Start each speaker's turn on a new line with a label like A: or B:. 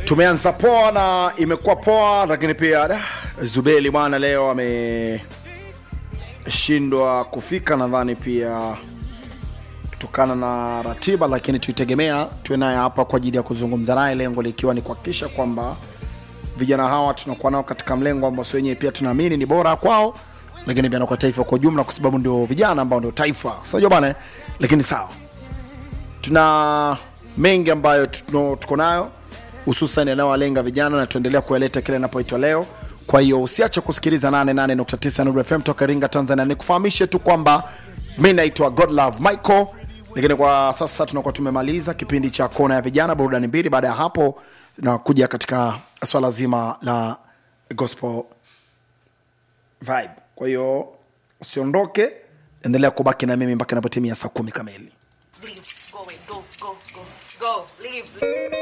A: tumeanza poa na imekuwa poa, lakini pia da, Zubeli bwana leo ameshindwa kufika, nadhani pia kutokana na ratiba, lakini tuitegemea tuwe naye hapa kwa ajili ya kuzungumza naye, lengo likiwa ni kuhakikisha kwamba vijana hawa tunakuwa nao katika mlengo ambao si wenyewe pia tunaamini ni bora kwao, lakini pia na kwa taifa kwa ujumla, kwa sababu ndio vijana ambao ndio taifa, sio bwana eh? Lakini sawa, tuna mengi ambayo tuno- tuko nayo hususan yanayowalenga vijana na tuendelea kuyaleta kile inapoitwa leo. Kwa hiyo usiache kusikiliza 88.9 Nuru FM toka Iringa, Tanzania. Nikufahamishe tu kwamba mi naitwa Godlove Michael, lakini kwa sasa tunakuwa tumemaliza kipindi cha kona ya vijana, burudani mbili. Baada ya hapo na kuja katika swala zima la gospel vibe. Kwa hiyo usiondoke, endelea kubaki na mimi mpaka inapotimia saa kumi kamili.
B: Leave. Go away. Go, go, go, go. Leave.